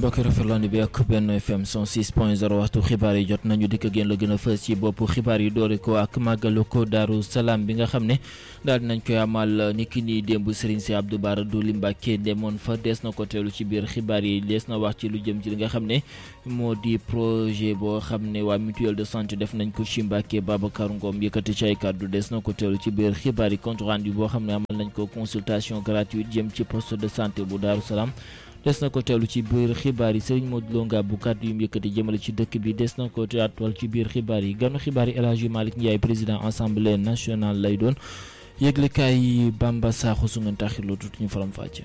mbokki rafetlu bi ak benn FM 106.0 waxtu xibaar yi jot nañu dikk génn la gën a fës ci boppu xibaar yi doore ko ak màggalu ko Daaru Salaam bi nga xam ne daal dinañ koy amal ni ki nii démb Serigne si Abdou Bara Dolly Mbacké demoon fa des na ko teelu ci biir xibaar yi des na wax ci lu jëm ci li nga xam ne moo di projet boo xam ne waa mutuelle de santé def nañ ko ci Mbacké Babacar Ngom yëkkati ci ay kàddu des na ko teelu ci biir xibaar yi compte rendu boo xam ne amal nañ ko consultation gratuite jëm ci poste de santé bu Daaru Salaam des na ko teewlu ci biir xibaar yi Serigne Modou Lo Ngabou kàddu yu mu yëkkati jëmale ci dëkk bi des na ko teewal ci biir xibaar yi ganu xibaar yi El Hadji Malick Ndiaye président assemblée nationale lay doon yëglekaay yi Bamba Sakho su ngeen taxirloo tuuti ñu faram fàcce.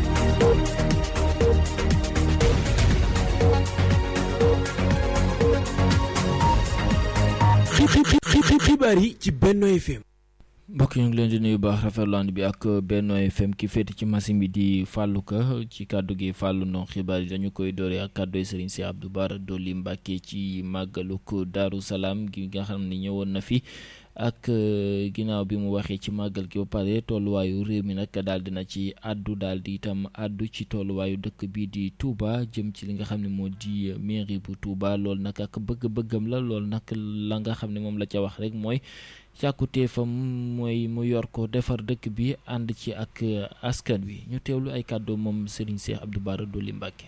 xibaar yi ci Benno FM. mbokk ñu ngi leen di nuyu baax rafetlu ànd bi ak Benno FM ki féete ci machine bi di Fallou Ka ci kàddu gi Fallou Ndong xibaar yi dañu koy dooree ak kàddu Serigne si Abdou Bara Dolly Mbacké ci màggalu ko Daaru Salaam gi nga xam ne ñëwoon na fi ak ginnaaw bi mu waxee ci màggal gi ba pare tolluwaayu réew mi nag daal dina ci àddu daal di itam àddu ci tolluwaayu dëkk bi di Touba jëm ci li nga xam ne moo di mairie bu Touba loolu nag ak bëgg-bëggam la loolu nag la nga xam ne moom la ca wax rek mooy. càkkutéefam mooy mu yor ko defar dëkk bi ànd ci ak askan wi ñu teewlu ay kàddoo moom Serigne Cheikh Abdou Bara Dolly Mbacké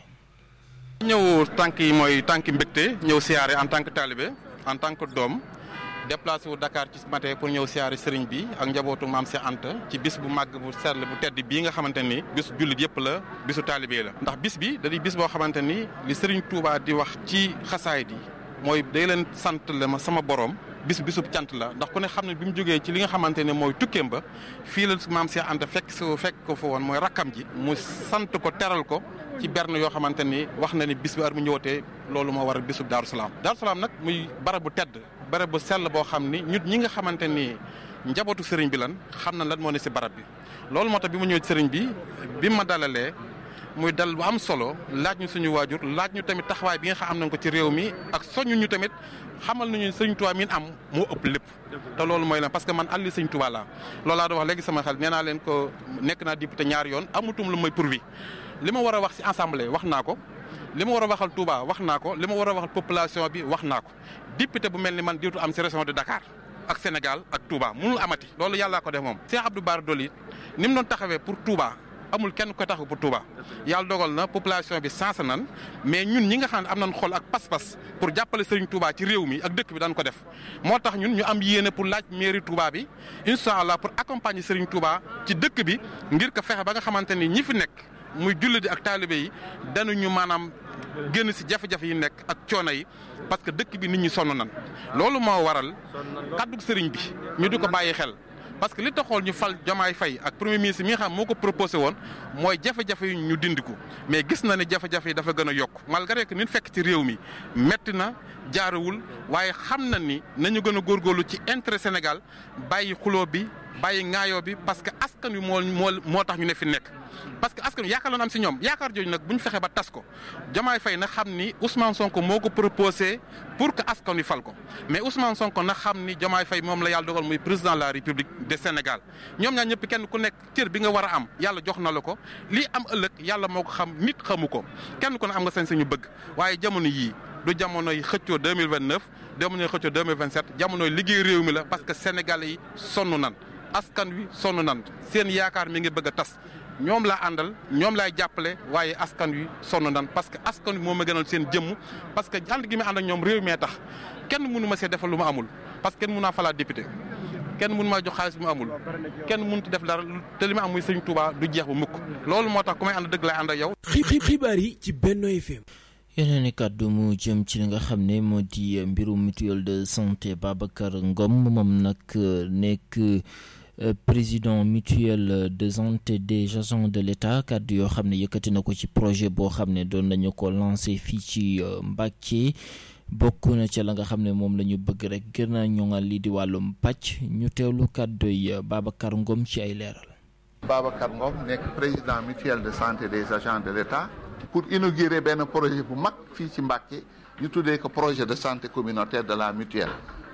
ñëw tànk yi mooy tànk mbégte ñëw siyaare en tant que talibé en tant que doom déplacé wu Dakar ci matin pour ñëw siyaare sëriñ bi ak njabootu maam Cheikh Anta ci bis bu màgg bu sell bu tedd bii nga xamante ni bisu jullit yëpp la bisu talibé la ndax bis bi da di bis boo xamante ni li sëriñ Touba di wax ci xasaay di mooy day leen sant la ma sama borom bis bisub cant la ndax ku ne xam ne bi mu jógee ci li nga xamante ne mooy tukkeem ba fii la maam Cheikh Anta fekk su fekk ko fa woon mooy rakkam ji mu sant ko teral ko ci berne yoo xamante ni wax na ni bis bi ar mu ñëwatee loolu moo waral bisub Daaru Salaam Daaru Salaam nag muy barab bu tedd barab bu sell boo xam ni ñun ñi nga xamante ni njabootu sëriñ bi lan xam na lan moo ne si barab bi loolu moo tax bi mu ñëw ci sëriñ bi bi ma dalalee muy dal bu am solo laaj ñu suñu waajur laaj ñu tamit taxawaay bi nga xam am nañ ko ci réew mi ak soññu ñu tamit xamal nañu sëñ Tuubaa mi am moo ëpp lépp te loolu mooy la parce que man àlli sëñ Tuubaa laa loolu laa doon wax léegi sama xel nee naa leen ko nekk naa député ñaari yoon amutum lu may pourvu li ma war a wax ci assemblée wax naa ko li ma war a waxal Touba wax naa ko li ma war a waxal population bi wax naa ko député bu mel ni man diitu am ci région de Dakar ak Sénégal ak Touba mënul amati loolu yàllaa ko def moom Cheikh Abdou Bara Dolly ni mu doon taxawee pour Touba amul kenn ko taxaw pour Touba yàlla dogal na population bi sens nan mais ñun ñi nga xam ne am nañ xol ak pas-pas pour jàppale Serigne Touba ci réew mi ak dëkk bi daan ko def moo tax ñun ñu am yéene pour laaj mairie Touba bi incha allah pour accompagner Serigne Touba ci dëkk bi ngir ko fexe ba nga xamante ni ñi fi nekk muy jullit di ak taalibe yi dañuñu maanaam génn si jafe-jafe yi nekk ak coono yi parce que dëkk bi nit ñi sonn nan loolu moo waral kaddu Serigne bi ñu di ko bàyyi xel. parce que li taxool ñu fal Diomaye Faye ak premier ministre mi nga xam moo ko proposé woon mooy jafe-jafe yi ñu dindi ko mais gis na ne jafe-jafe yi dafa gën a yokk malgré que nit fekk ci réew mi metti na jaarawul waaye xam na ni nañu gën a góorgóorlu ci intérêt Sénégal bàyyi xuloo bi bàyyi ŋaayoo bi parce que askan wi moo moo moo tax ñu ne fi nekk. parce que askan wi yaakaar la am si ñoom yaakaar jooju nag bu ñu fexe ba tas ko Diomaye Faye na xam ni Ousmane Sonko moo ko proposé pour que askan wi fal ko mais Ousmane Sonko na xam ni Diomaye Faye moom la yàlla dogal muy président de la République de Sénégal ñoom ñaar ñëpp kenn ku nekk cër bi nga war a am yàlla jox na la ko lii am ëllëg yàlla moo ko xam nit xamu ko kenn ku ne am nga sañ sañu bëgg waaye jamono yii du jamonoy xëccoo 2029 jamonoy xëccoo 2027 jamonoy liggéey réew mi la parce que sénégalais yi sonn nan askan wi sonn nan seen yaakaar mi ngi bëgg a tas ñoom laa àndal ñoom laay jàppale waaye askan wi sonn nan parce que askan wi moo ma gënal seen jëmm parce que ànd gi ma ànd ak ñoom réew mee tax kenn mënu ma see defal lu ma amul parce que kenn mënu naa falaat député kenn mënu maa jox xaalis bu ma amul kenn mënut def dara te li ma am muy sëñ Touba du jeex bu mukk loolu moo tax ku may ànd dëgg laay ànd ak yow. xibaar yi ci Benno FM. yeneen i kàddu mu jëm ci li nga xam ne moo di mbirum mutuelle de santé Babacar Ngom moom nag nekk. président mutuelle de santé des agents de l'État kàddu yoo xam ne yëkkati na ko ci projet boo xam ne doon nañu ko lancé fii ci Mbacké bokk na ca la nga xam ne moom la ñu bëgg rek gën a ñoŋal lii di wàllum pàcc ñu teewlu kàddu yi Babacar Ngom ci ay leeral. Babacar Ngom nekk président mutuelle de santé des agents de l'État pour inaugurer benn projet bu mag fii ci Mbacké ñu tuddee ko projet de santé communautaire de la mutuelle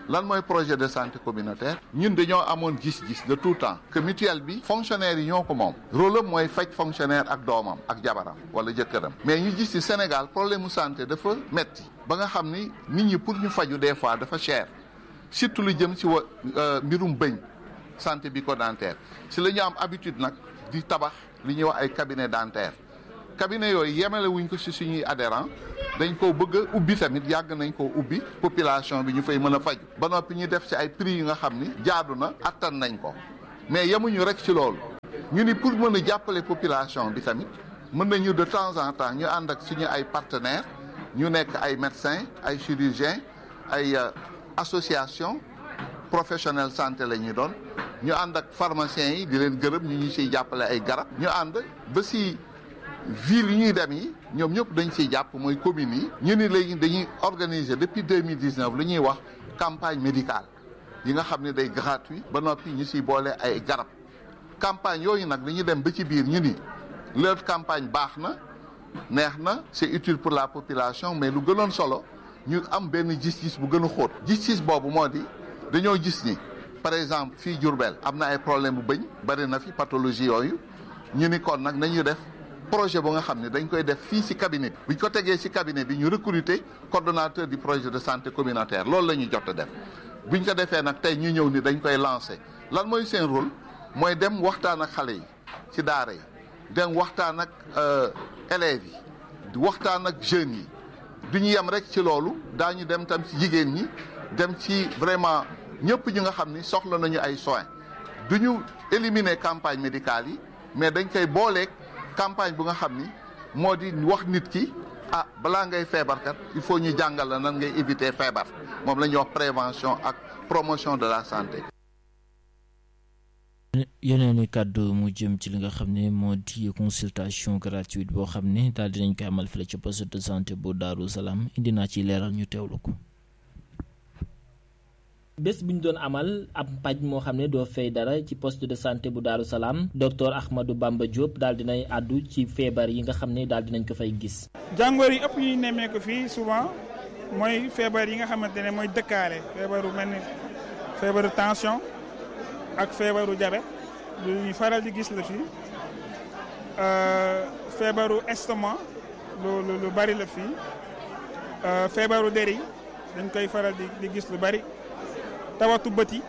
lan mooy projet de santé communautaire ñun dañoo amoon gis-gis de tout temps que mutuelle bi fonctionnaire yi ñoo ko moom rôle am mooy faj fonctionnaire ak doomam ak jabaram wala jëkkëram mais ñu gis ci Sénégal problème mu santé dafa metti ba nga xam ni nit ñi pour ñu faju des fois dafa cher surtout lu jëm ci wa mbirum bëñ santé bucco-dentaire si la ñu am habitude nag di tabax li ñuy wax ay cabinet dentaire cabinet yooyu yemale wuñ ko si suñuy adhérent dañ koo bëgg a ubbi tamit yàgg nañ koo ubbi population bi ñu fay mën a faju ba noppi ñu def ci ay prix yu nga xam ni jaadu na attan nañ ko mais yemuñu rek ci loolu ñu ni pour mën a jàppale population bi tamit mën nañu de temps en temps ñu ànd ak suñu ay partenaires ñu nekk ay médecins ay chirurgiens ay association professionnel santé la ñuy doon ñu ànd ak pharmaciens yi di leen gërëm ñu ñu siy jàppale ay garab ñu ànd ba si ville yi ñuy dem yi ñoom ñëpp dañ siy jàpp mooy communes yi ñu ni léegi dañuy organiser depuis deux mille dix neuf lu ñuy wax campagne médicale yi nga xam ne day gratuit ba noppi ñu siy boole ay garab campagne yooyu nag dañuy dem ba ci biir ñu ni leur campagne baax na neex na c'est utile pour la population mais lu gënoon solo ñu am benn gis-gis bu gën a xóot gis-gis boobu moo di dañoo gis ni par exemple fii Diourbel am na ay problème bu bëñ bari na fi pathologie yooyu ñu ni kon nag nañu def projet bu nga xam ne dañ koy def fii ci cabinet bi buñ ko tegee ci cabinet bi ñu recruter coordonnateur du projet de santé communautaire loolu la ñu jot a def buñ ko defee nag tey ñu ñëw ni dañ koy lancer lan mooy seen rôle mooy dem waxtaan ak xale yi ci daara yi dem waxtaan ak élèves yi waxtaan ak jeunes yi du ñu yem rek ci loolu daañu dem tam ci jigéen ñi dem ci vraiment ñëpp ñi nga xam ni soxla nañu ay soins du ñu éliminer campagne médicale yi mais dañ koy booleeg campagne bu nga xam ni moo di wax nit ki ah balaa ngay feebarkat il faut ñu jàngal la nan ngay éviter feebar moom la ñuy wax prévention ak promotion de la santé. yeneen i kàddu mu jëm ci li nga xam ne moo di consultation gratuite boo xam ne daal dinañ koy amal fële ci poste de santé bu Daaru Salaam indi naa ci leeral ñu teewlu ko. bés bu ñu doon amal ab paj moo xam ne doo fay dara ci poste de santé bu Daaru Salaam docteur Ahmadou Bamba Diop daal dinay àddu ci feebar yi nga xam ne daal dinañ ko fay gis. jàngoor yi ëpp ñuy nemmee ko fii souvent mooy feebar yi nga xamante ne mooy dëkkaale feebaru mel ni feebaru tension ak feebaru diabète lu ñuy faral di gis la fii feebaru estomac lu lu lu bari la fii feebaru der yi dañ koy faral di di gis lu bari. tawatu bët yi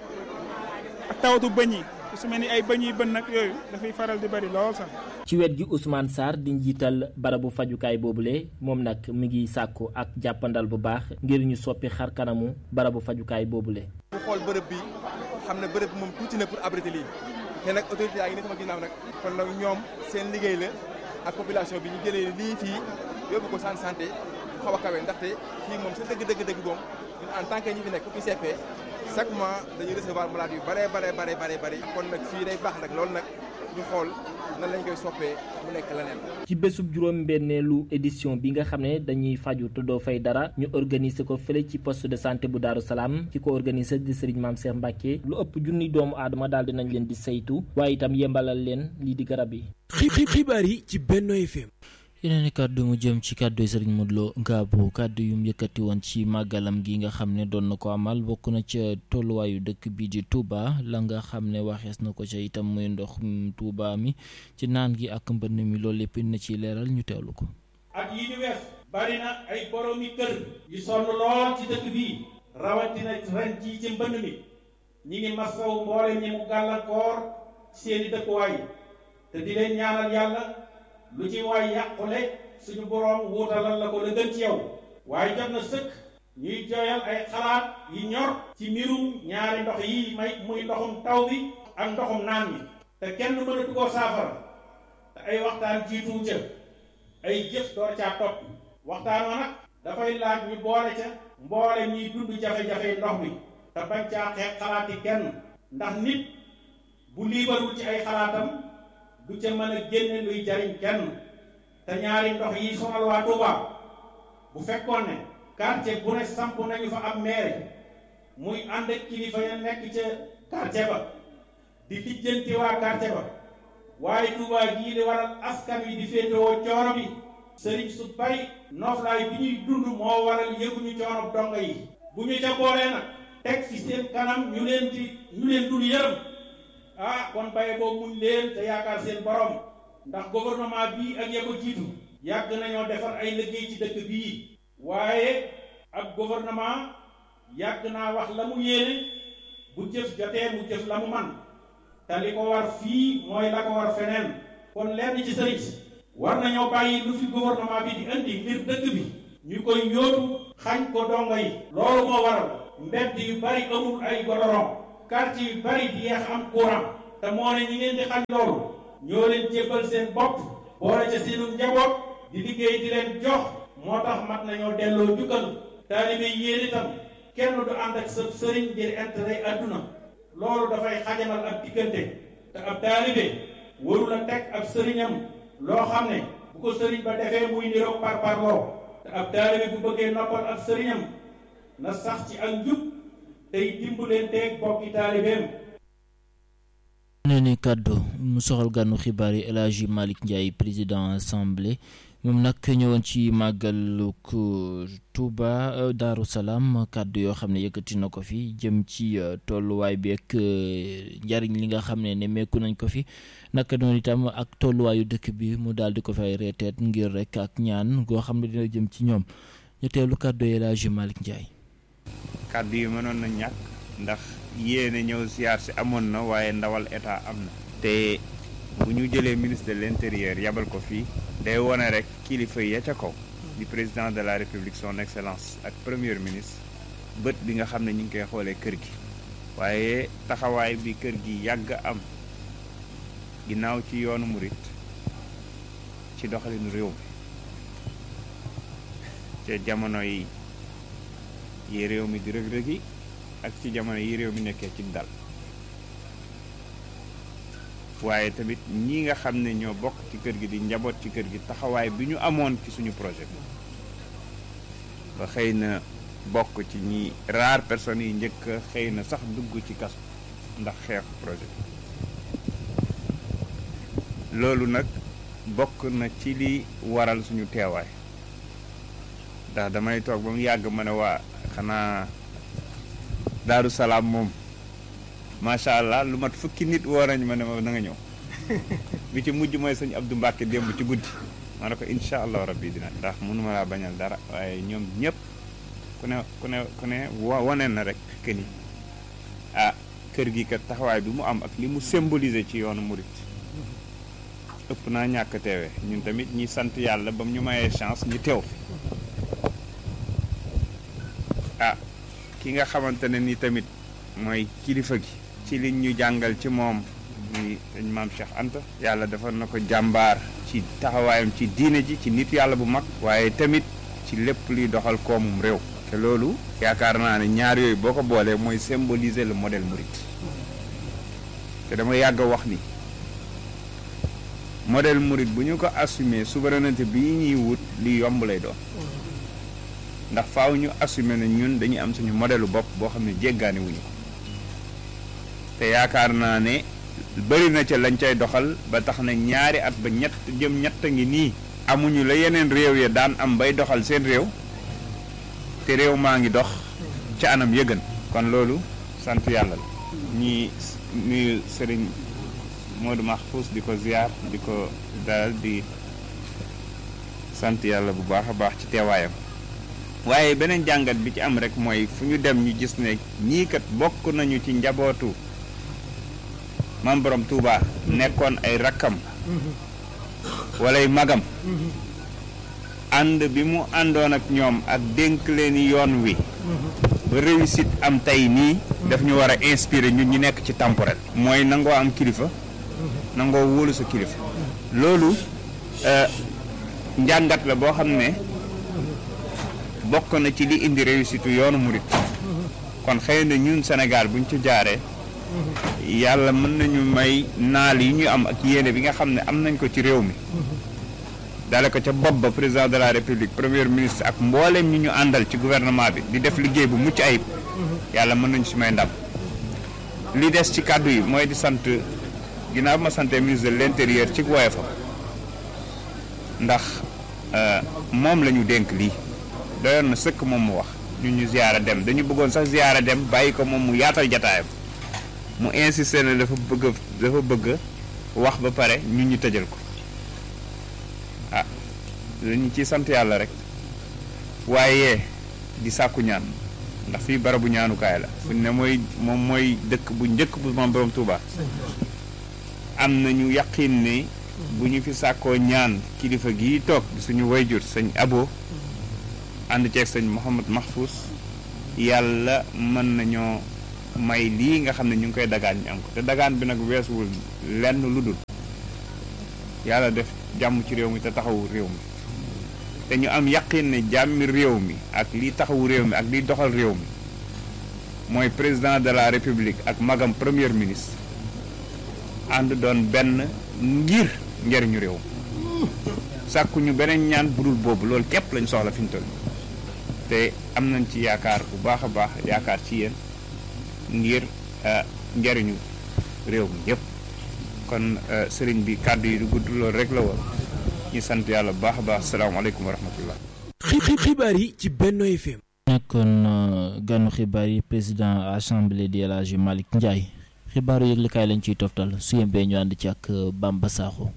ak tawatu bëñ yi su mel ni ay bëñ yi bën nag yooyu dafay faral di bari lool sax. ci wet gi Ousmane Sarr di njiital barabu fajukaay boobule moom nag mi ngi sàkku ak jàppandal bu baax ngir ñu soppi xar kanamu barabu fajukaay boobule. bu xool bërëb bi xam ne bërëb bi moom tuuti na pour abriter lii te nag autorité yaa ngi ne sama ginnaaw nag kon nag ñoom seen liggéey la ak population bi ñu jëlee lii fii yóbbu ko san santé bu xaw a kawe ndaxte fii moom sa dëgg dëgg dëgg moom en tant que ñi fi nekk ku ICP chaque mois dañuy recevoir malade yu bare bare bare bare bare kon nag fii day baax nag loolu nag ñu xool nan lañ koy soppee mu nekk leneen. ci bésub juróom-benneelu édition bi nga xam ne dañuy faju te doo fay dara ñu organiser ko fële ci poste de santé bu Daaru Salaam ki ko organiser di Serigne Mame Cheikh Mbacke lu ëpp junni doomu aadama daal dinañ leen di saytu waaye itam yembalal leen lii di garab yi. xibaar yi ci Benno FM. yeneen i kàddu mu jëm ci kàddu yi sëriñ Modou Lo Ngabou kàddu yu mu yëkkati woon ci màggalam gi nga xam ne doon na ko amal bokk na ca tolluwaayu dëkk bi di Touba la nga xam ne waxees na ko ca itam muy ndox Touba mi ci naan gi ak mbënn mi loolu lépp na ci leeral ñu teewlu ko. at yi ñu wees bari na ay boroomi kër yu sonn lool ci dëkk bii rawatina ren jii ci mbënn mi ñi ngi masaw mboole ñi mu gàllankoor seeni dëkkuwaay te di leen ñaanal yàlla. lu ci waay yàqule suñu boroom wuutalal la ko la gën ci yow waaye jot na sëkk ñuy jooyal ay xalaat yi ñor ci mbirum ñaari ndox yi may muy ndoxum taw bi ak ndoxum naan mi te kenn mënatu koo saafara te ay waxtaan jiitu ca ay jëf door caa topp waxtaan wa nag dafay laaj ñu boole ca mboole ñuy dund jafe-jafe ndox mi te bañ caa xeex xalaati kenn ndax nit bu liibarul ci ay xalaatam du ca mën a génne luy jariñ kenn te ñaari ndox yi sonal waa Touba bu fekkoon ne quartier bu ne samp nañu fa ab maire muy ànd ak kilifa ya nekk ca quartier ba di lijjanti waa quartier ba waaye Touba gii di waral askan wi di féetewoo coono bi sëriñ su bari nooflaay bi ñuy dund moo waral yëguñu coono dongo yi bu ñu ca boolee nag teg fi seen kanam ñu leen di ñu leen dul yërëm ah kon baye boobu muñ leen te yaakaar seen borom ndax gouvernement bii ak ya ko jiitu yàgg nañoo defar ay liggéey ci dëkk bii waaye ab gouvernement yàgg naa wax la mu yéene bu jëf jotee mu jëf la mu man te li ko war fii mooy la ko war feneen kon lenn ci sëriñ si war nañoo bàyyi lu fi gouvernement bi di indi ngir dëkk bi ñu koy yóotu xañ ko dongo yi loolu moo waral mbedd yu bari amul ay godoron quartier yu bari di yeex am courant te moo ne ñi ngeen di xañ loolu ñoo leen jébbal seen bopp boole ca seenu njaboot di liggéey di leen jox moo tax mat nañoo delloo jukkal taalibe yéen itam kenn du ànd ak sa sëriñ ngir intérêt adduna loolu dafay xajamal ab diggante te ab taalibe warul a teg ab sëriñam loo xam ne bu ko sëriñ ba defee muy niroog par parloo te ab taalibe bu bëggee noppal ab sëriñam na sax ci ak njub tey dimbalanteeg bokki taalibeem ne ni kàddu mu soxal gànnu xibaar yi El Hadji Malick Ndiaye président assemblée moom nag ñëwoon ci màggaluk Touba Daaru Salaam kàddu yoo xam ne yëkkati na ko fi jëm ci tolluwaay bi ak njariñ li nga xam ne ne mekku nañ ko fi naka noonu itam ak tolluwaayu dëkk bi mu daal di ko fay reeteet ngir rek ak ñaan goo xam ne dina jëm ci ñoom ñu teelu kàddu yi El Hadji Malick Ndiaye. kàddu yi mënoon na ñàkk ndax yéene ñëw siyaar si amoon na waaye ndawal état am na. te bu ñu jëlee ministre de l'intérieur yabal ko fii. day wone rek kilifa ya ca kaw di président de la république son excellence ak premier ministre bët bi nga xam ne ñu ngi koy xoolee kër gi waaye taxawaay bi kër gi yàgg am ginnaaw ci yoonu murit ci doxalinu réew mi ca jamono yi yi réew mi di rëg-rëgi ak ci jamono yi réew mi nekkee ci dal waaye tamit ñi nga xam ne ñoo bokk ci kër gi di njaboot ci kër gi taxawaay bi ñu amoon ci suñu projet bi ba xëy na bokk ci ñi rare personnes yi njëkk xëy na sax dugg ci kaso ndax xeexu projet bi loolu nag bokk na ci li waral suñu teewaay ndax damay toog ba mu yàgg ma ne waa xanaa Daaru Salaam moom macha allah lu mat fukki nit woo nañ ma ne ma na nga ñëw bi ci mujj mooy sëñ Abdou Mbacke démb ci guddi ma ne ko incha allah rabbi dina ndax mënuma laa bañal dara waaye ñoom ñëpp ku ne ku ne ku ne wane na rek que ni ah kër gi kat taxawaay bi mu am ak li mu symboliser ci yoonu murit ëpp naa ñàkk teewe ñun tamit ñi sant yàlla ba mu ñu mayee chance ñu teew fi ah ki nga xamante ne ni tamit mooy kilifa gi ci liñ ñu jàngal ci moom muy dañ maam Cheikh Anta yàlla defal na ko jàmbaar ci taxawaayam ci diine ji ci nit yàlla bu mag waaye tamit ci lépp luy doxal koomum réew te loolu yaakaar naa ne ñaar yooyu boo ko boolee mooy symboliser le modèle mouride te dama yàgg a wax ni modèle mouride bu ñu ko assumer souveraineté bi ñuy wut li yomb lay doon ndax faaw ñu assumer ne ñun dañuy am suñu modèle bopp boo xam ne jéggaani wuñu ko te yaakaar naa ne bëri na ca lañ cay doxal ba tax na ñaari at ba ñett jëm ñett ngi nii amuñu la yeneen réew ya daan am bay doxal seen réew te réew maa ngi dox ca anam yëgën kon loolu sant yàlla la ñi nuyu sëriñ Modou Mahfous di ko ziar di ko dalal di sant yàlla bu baax a baax ci teewaayam waaye beneen jàngat bi ci am rek mooy fu ñu dem ñu gis ne ñii kat bokk nañu ci njabootu mam borom Touba nekkoon ay rakkam walay magam ànd bi mu àndoon ak ñoom ak dénk leen yoon wi ba réussite am tey nii daf ñu war a inspirer ñun ñu nekk ci temporel mooy nangoo am kilifa nangoo wóolu sa kilifa loolu njàngat la boo xam ne bokk na ci li indi réussite yoonu murit kon xëy na ñun Sénégal buñ ci jaaree yàlla mën nañu may naal yi ñu am ak yéene bi nga xam ne am nañ ko ci réew mi dale ko ca bopp ba président de la république premier ministre ak mbooleem ñi ñu àndal ci gouvernement bi di def liggéey bu mucc ayib yàlla mën nañu si may ndam li des ci kàddu yi mooy di sant ginnaaw bi ma sante ministre de l'intérieur ci woyofam ndax moom la ñu dénk lii doyoon na sëkk moom mu wax ñu ñu ziyaara dem dañu bëggoon sax ziyaara dem bàyyi ko moom mu yaatal jataayam mu insisté ne dafa bëgg dafa bëgg wax ba pare ñu ñu tëjal ko ah dañu ci sant yàlla rek waaye di sàkku ñaan ndax fii barabu ñaanukaay la fu ne mooy moom mooy dëkk bu njëkk bu maam borom Touba am nañu yaqin ne bu ñu fi sàkkoo ñaan kilifa gii toog di suñu wayjur sëñ abo ànd ceeg sëñ Mouhamad Mahfous yàlla mën nañoo may lii nga xam ne ñu ngi koy dagaan ñu am ko te dagaan bi nag weesuwul lenn lu dul yàlla def jàmm ci réew mi te taxawu réew mi te ñu am yaqin ne jàmmi réew mi ak liy taxawu réew mi ak liy doxal réew mi mooy président de la république ak magam premier ministre ànd doon benn ngir njëriñu réew mi sàkkuñu beneen ñaan budul boobu loolu képp lañ soxla fi ñu toll te am nañ ci yaakaar bu baax a baax yaakaar ci yéen ngir njëriñu réew mi yëpp kon sëriñ bi kàddu yi du gudd loolu rek la woon ñu sant yàlla bu baax a baax salaamaaleykum wa rahmatullah xibaar yi ci Benno FM. nekkoon ganu xibaar yi président assemblée di El Hadji Malick Ndiaye xibaaru yëglikaay lañ ciy toftal su yembee ñu ànd ci ak Bamba Sakho.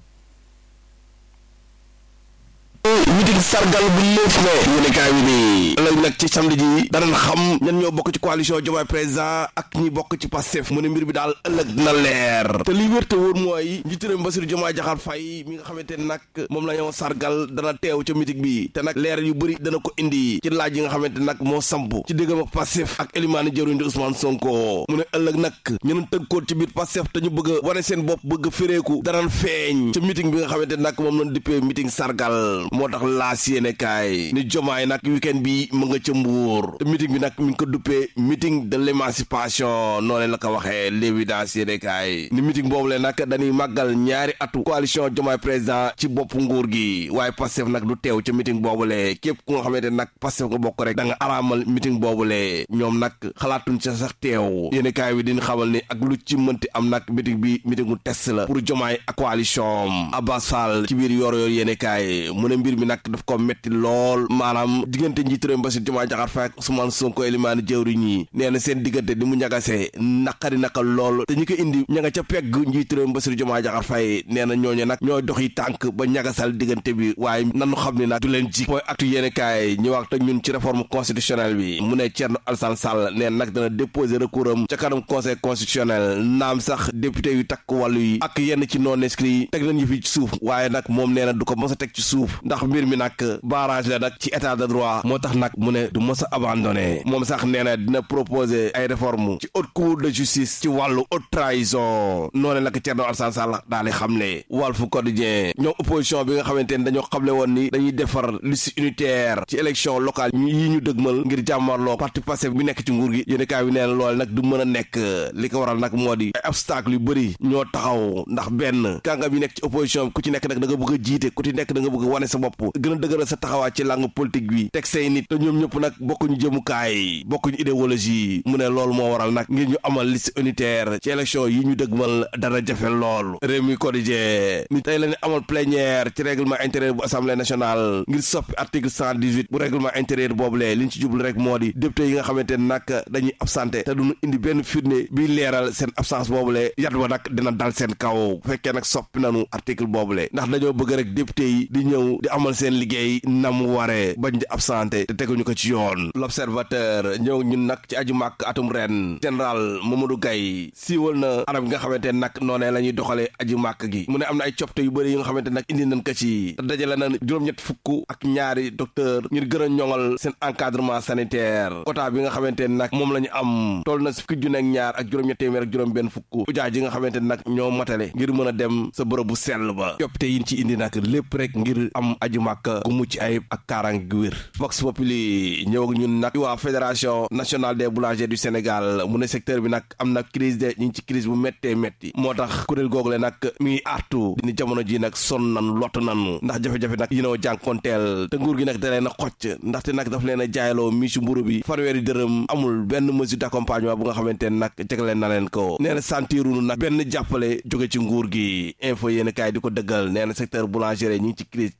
miting sargal bu lépp ne yéenekaay bi nii ëllëg nag ci samedi ji danañ xam ñan ñoo bokk ci coalition Diomaye Président ak ñi bokk ci Pastef mu ne mbir bi daal ëllëg dina leer te li wér te wóor mooy njiitu réew mi Bassirou Diomaye Diakhar Faye mi nga xamante ne nag moom la ñoo sargal dana teew ca miting bi te nag leer yu bëri dana ko indi ci laaj yi nga xamante nag moo samp ci diggam ak Pastef ak Elimane jëruñ di Ousmane Sonko mu ne ëllëg nag ñeneen tënkoon ci biir Pastef te ñu bëgg a wane seen bopp bëgg a féreeku danañ feeñ ca miting bi nga xamante nag moom lañ dippee miting sargal moo tax laas yéene kaay ni jomaay nag weekend bi mu nga ca mbuur te meeting bi nag mi ngi ko duppee meeting de l'émancipation noonu la ko waxee l'évidence yéene kaay ni meeting boobu le nag dañuy màggal ñaari atu coalition jomaay président ci bopp nguur gi waaye Pastef nag du teew ca meeting boobu le képp ku nga xamante nag Pastef nga bokk rek da nga araamal meeting boobu le ñoom nag xalaatuñ ca sax teew yéene kaay bi diñ xamal ni ak lu ci mënti am nag meeting bi meetingu test la pour jomaay ak coalition Abbas Fall ci biir yor yor yéene kaay mu ne mbir mi nag daf ko metti lool maanaam diggante njiitu réew mi Bassirou Diomaye Diakhar Faye ak Ousmane Sonko Elimane jëwriñ yi nee na seen diggante di mu ñagasee naqari naka lool te ñi ko indi ña nga ca pegg njiitu réew mi Bassirou Diomaye Diakhar Faye nee na ñooñu nag ñooy dox yi tànk ba ñagasal diggante bi waaye nanu xam ne nag du leen ji mooy actu yéene kaay ñu wax te ñun ci réforme constitutionnelle bi mu ne Thierno Alassane Sall nee nag dana déposer recours am ca kanam conseil constitutionnel naam sax député yu takk wàllu yi ak yenn ci non inscrits teg nañ ñu fi ci suuf waaye nag moom nee na du ko mos a teg ci suuf ndax mbir mi nag barrage la nag ci état de droit moo tax nag mu ne du mos a abandonné moom sax nee na dina proposer ay réforme ci haute cour de justice ci wàllu haute trahison noonu la ko Thierno Alassane Sall daal di xamle Walf Quotidien ñoom opposition bi nga xamante ni dañoo xamle woon ni dañuy defar liste unitaire ci élection locale yi ñu dëgmal ngir jàmmarloo parti Pastef bi nekk ci nguur gi yéen kaay bi nee na loolu nag du mën a nekk li ko waral nag moo di ay obstacle yu bëri ñoo taxaw ndax benn kàngam yi nekk ci opposition bi ku ci nekk nag da nga bëgg a jiite ku ci nekk da nga bëgg a wane sa bopp gën a dëgëral sa taxawaay ci langue politique bi teg say nit te ñoom ñëpp nag bokkuñu jëmukaay bokkuñu idéologie mu ne loolu moo waral nag ngir ñu amal liste unitaire ci élection yi ñu dëgmal dara jafe lool réew mi quotidien ni tey la ñu amal plénière ci règlement intérieur bu assemblée nationale ngir soppi article 118 bu règlement intérieur boobule li ñu ci jublu rek moo di député yi nga xamante ne nag dañuy absenté te duñu indi benn firnde bi leeral seen absence boobule yat wa nag dina dal seen kaw bu fekkee nag soppi nanu article boobule ndax dañoo bëgg rek député yi di ñëw di amal seen liggéey nam waree bañ di absenté te teguñu ko ci yoon l'observateur ñëw ñun nag ci aju màkk atum ren général Mamadou Gaye siiwal na anam gi nga xamante ne nag noonee la ñuy doxalee aju màkk gi mu ne am na ay copte yu bëri yi nga xamante nag indi nañ ko ci te dajale na juróom-ñett fukk ak ñaari docteur ngir gën a ñoŋal seen encadrement sanitaire quota bi nga xamante ne nag moom la ñu am toll na fukki junne ak ñaar ak juróom-ñett téeméer ak juróom benn fukk ujaa ji nga xamante ne nag ñoo matale ngir mën a dem sa bërëb bu sell ba copte yi ci indi nag lépp rek ngir am aju màkk gu mucc ayib ak kaaraange gu wér Vox Populi ñëw ak ñun nag waa fédération nationale des boulangers du Sénégal mu ne secteur bi nag am na crise de ñu ngi ci crise bu méttee métti moo tax kuréel googu le nag mi ngi artu ni jamono ji nag sonn nan lott nan ndax jafe-jafe nag yi noo jànkonteel te nguur gi nag da leen a xocc ndaxte nag daf leen a jaayloo miisu mburu bi fanweeri dërëm amul benn mesure d'accompagnement bu nga xamante ne nag jegleen na leen ko nee na sentirunu nag benn jàppale jóge ci nguur gi info yéen kaay di ko dëggal nee na secteur boulanger ñi ngi ci crise crise gu métti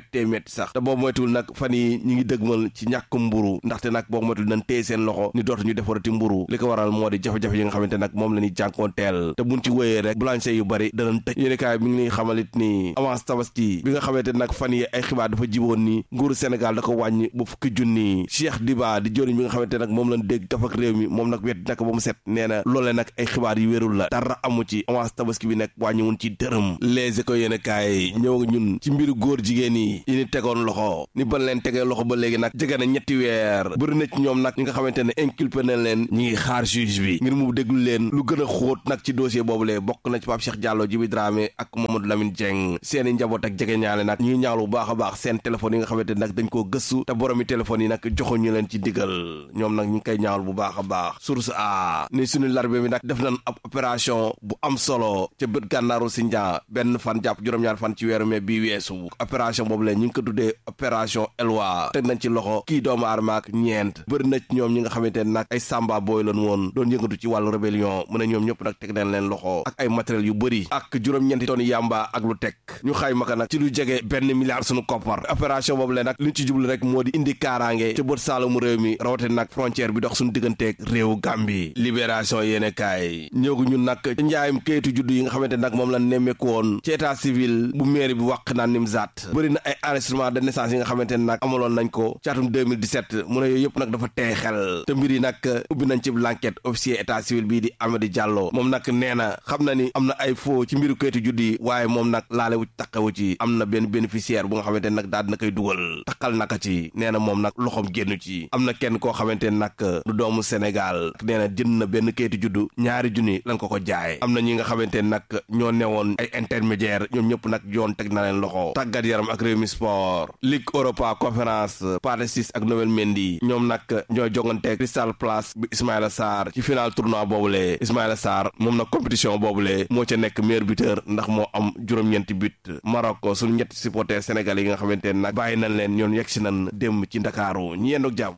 méttee métti sax te boo moytul nag fan yi ñi ngi dëgmal ci ñàkk mburu ndaxte nag boo moytul nañ téye seen loxo ni dootu ñu defarati mburu li ko waral moo di jafe-jafe yi nga xamante nag moom la ñuy jànkoonteel te buñ ci wéyee rek boulanger yu bari danañ tëj yéenekaay mi ngi ñuy xamalit ni avance tabaski bi nga xamante nag fan yi ay xibaar dafa jiboon ni nguuru Sénégal da ko wàññi ba fukki junni Cheikh Diba di joriñ bi nga xamante nag moom lañ dégg kaf ak réew mi moom nag wet nag ba mu set nee na loolee nag ay xibaar yu wérul la dara amu ci avance tabaski bi nag wàññiwun ci dërëm les ko yéenekaay ñëw ñun ci mbiru góor jigéen yi yi ni tegoon loxo ni ban leen tegee loxo ba léegi nag jege na ñetti weer bëri na ci ñoom nag ñi nga xamante ne inculpé na leen ñi ngi xaar juge bi ngir mu déglu leen lu gën a xóot nag ci dossier boobu lee bokk na ci Pape Cheikh Diallo Djibi Dramé ak Mamadou Lamine Dieng seen i njaboot ak jege ñaale nag ñi ngi ñaawlu bu baax a baax seen téléphone yi nga xamante ne nag dañ koo gëstu te boromi téléphone yi nag joxuñu leen ci digal ñoom nag ñu ngi koy ñaawlu bu baax a baax source a ni suñu larbe bi nag def nañ ab opération bu am solo ca bët gànnaaru Sindia benn fan jàpp juróom-ñaar fan ci weeru mai bii weesu opération boobu lee ñu ngi ko tuddee opération Elwa teg nañ ci loxo kii doomu aadama ak ñeent bëri na ci ñoom ñi nga xamante ne nag ay samba booy lañ woon doon yëngatu ci wàllu rébellion mu ne ñoom ñëpp nag teg nañ leen loxo ak ay matériel yu bëri ak juróom-ñeenti tonnes yamba ak lu teg ñu xayma ko nag ci lu jege benn milliard suñu koppar opération boobu lee nag li ñu ci jublu rek moo di indi kaaraange ca bët saalamu réew mi rawate nag frontière bi dox suñu digganteeg réewu Gambie libération yéene kaay ñëwgu ñun nag njaayum kayitu juddu yi nga xamante nag moom la nemmeeku woon ci état civil bu mairie bi wàq naan Nimzaat bëri na ay enregistrement de naissance yi nga xamante ne nag amaloon nañ ko ci atum 2017 mu ne yooyu yëpp nag dafa tey xel te mbir yi nag ubbi nañ ci l'enquête officier état civil bii di Amady Diallo moom nag nee na xam na ni am na ay faux ci mbiru kayitu juddu yi waaye moom nag laale wu taqewu ci am na benn bénéficiaire bu nga xamante ne nag daal dina koy dugal takkal naka ci nee na moom nag loxoom génn ci am na kenn koo xamante ne nag du doomu Sénégal nee na jënd na benn kayitu juddu ñaari junni lañ ko ko jaay am na ñi nga xamante ne nag ñoo newoon ay intermédiaire ñoom ñëpp nag yoon teg na leen loxo tàggat yaram ak Rewmi Sport Ligue Europa conférence Pathé Ciss ak Noël Mendy ñoom nag ñoo jongante Crystal Palace bi Ismaïla Sarr ci final tournoi boobule Ismaïla Sarr moom nag compétition boobule moo ca nekk meilleur buteur ndax moo am juróom-ñeenti but Maroc suñu ñetti supporters sénégal yi nga xamante ne nag bàyyi nañ leen ñoon yegg si nañ démb ci Ndakaaru ñi yendoog jàmm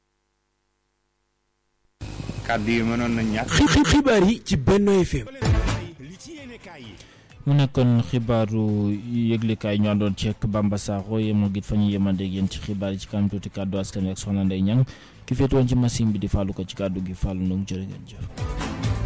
kàddu yi mënoon na ñàkk xibaar yi ci Benno FM mu nekkoon xibaaru yëglekaay ñu àndoon ci ak Bamba Sakho yemoo git fa ñu yemandeeg yéen ci xibaar yi ci kanam tuuti kàddu askan wi ak soxna Ndeye Niang ki féetewoon ci machine bi di fàllu ko ci kàddu gi fàllu ndong jërë ngeen jëf